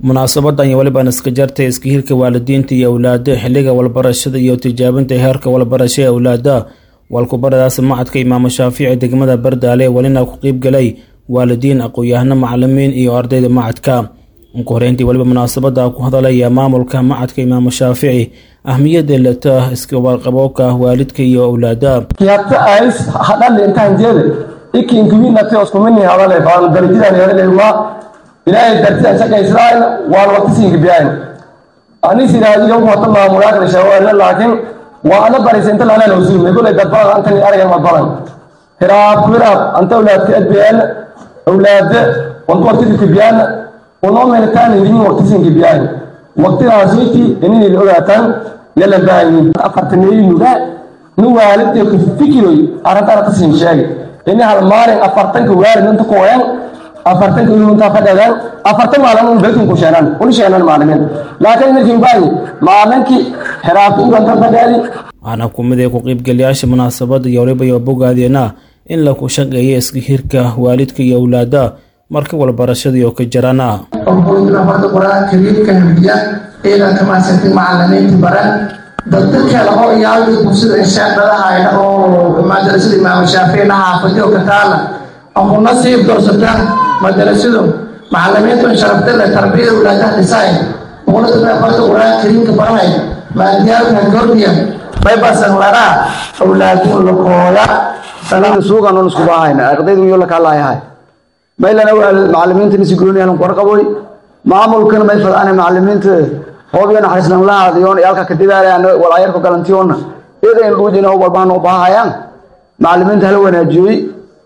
munaasabadan iyo weliban iska jartay iska hirka waalidiinta iyo awlaada xiliga walbarashada iyo tijaabinta heerka walbarasho ee awlaada walkubaradaas macadka imaamu shaafici degmada bardaale welina ku qeyb galay waalidiin aqoon-yahano macalimiin iyo ardayda macadka ugu horeyntii weliba munaasabada ku hadalaya maamulka macadka imaamu shaafici ahmiyada lata iskawarqaboobka waalidka iyo awlaada kiyata ais hadhali intaan jeede ikinkuminati oskumini hadale baan darajadaan hadale waa ilaahay dartidan shaqaysraayn waan waqtisiinka biyayn anis iraadiyo wata maamulaakala shawaale laakiin waa ana baraysa inta lana lawsuumay kulay dadbadan antani aragan ma badan hiraab hiraab anta awlaadka adbiyaan awlaada wantu waqtidika biyaan unoo melitaan idin waqtisiinka biyayn waqtidaasiiti inay ogaataan yala baayin afartaneeyi nugaa nu waalidee ku fikiroy arrinta arrintasin sheegay ini hal maalin afartanka waalid inta kuwayan afartanka ilunta fadhadan afartan maalin un bekin ku sheenan un sheenan maalimiin laakiin markii baayi maalinkii xiraabta uranta fadhaadi waxaana kumid ee ku qeybgalayaasha munaasabada iyo waliba iyo bogaadeena in laku shaqeeya iska hirka waalidka iyo awlaada marka walbarashadii oo ka jarana horta qur-aanka kariimka hamdiya ciidanka maasantin macalimiinta baran dadka kale oo iyaaga bulshada inshaadadahayna oo madrasada imaamu shaafici la xaafadiyo ka taala oo ku nasiib doorsataan madrasadu macalimiintu sharafta leh tarbiyada walaadaha dhisay boqolada baa horta qur-aanka kariimka baranay maadiyaalka gordiya baybasan laraa awlaadun lakooya sanada suugan on isku baahayna ardaydu iyo la kalayahay maylana waa macalimiinta nisi gooniyan qorqaboy maamulkana may fadaan macalimiinta hoobiyo naxariisnan lahaadiyoon yaalka ka dadaalayaan walaayarka galantiyoona iyada in dhuujina walbaan oo baahayaan macalimiinta hala wanaajiyoy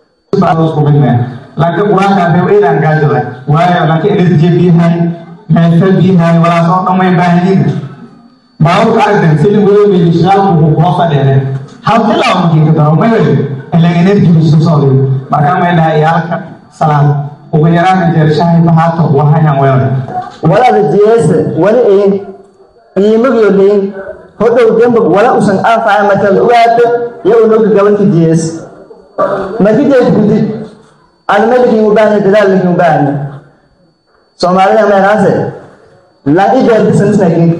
laakiin qur-aanka hadee eedaan gaajada waayo laakiin elerje biyahay meefa biyahay walaasoo dhan way baahanyiin baawurka aragtan silin weyomeyi shaqaalku wuxuu kula fadheere hal bilaa makiinka daro may weli ilan energy isu socday markaa may dhahay iyaalka salaad ugu yaraan jeershahay bahaato wahayaan weelay walaada jeese wali een qiimagiyo leyn hodhow demba wala usan anfaca markaad ogaata iyo unoga gabanka jees marka jees gudid adma lakin u baahanya dadaal lakin u baahanya soomaalida meelaase lan ijaarbisanisnakin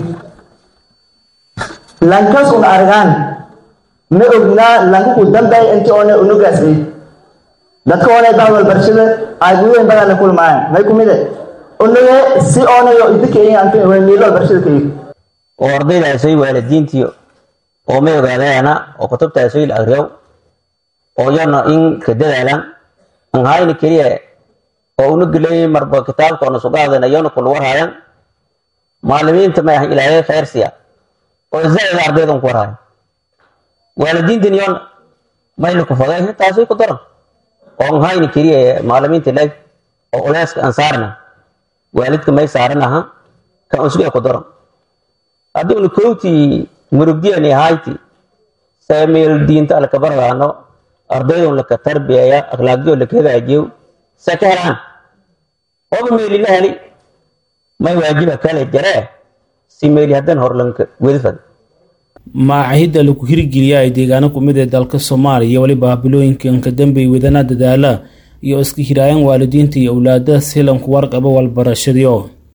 lankas un argaan ma ognaa lanka ku dambay inti oone unogaasay dadka oone baa walbarashada aaguweyn badan la kulmaayaan may kumide unoge si oonayo idinkamiilo walbarashada kayi oo ardaydaasay waalidiintii oo ma ogaadeena oo kutubtaasay la agriyow oo yana in ka dadaalan an hayna keliya oo una gelay marba kitaabkoona sugaadana yana kula warhayan maalimiinta ma ahan ilaahay khayr siya oo zaida ardaydan ku warhayan waalidiintan yon mayna ku faday taasay ku daran oo an hayna keliya maalimiinta leg oo uleyska aan saarna waalidka may saaran aha kan usga ku daran haddiinu kowtii murugdiyani hayti saameel diinta alka bargaano ardaydun laka tarbiyaya akhlaaqdiyo laka hagaajiyo saka helaan oba meeli la heli may waajiba kale jaree si meeli haddan horlanka wedifad maacahidda lagu hirgeliya ay deegaano kumid ee dalka soomaaliya weliba bilooyinkan ka dambey wadana dadaala iyo iska hiraayan waalidiinta iyo awlaada silanku warqaba walbarashadiyo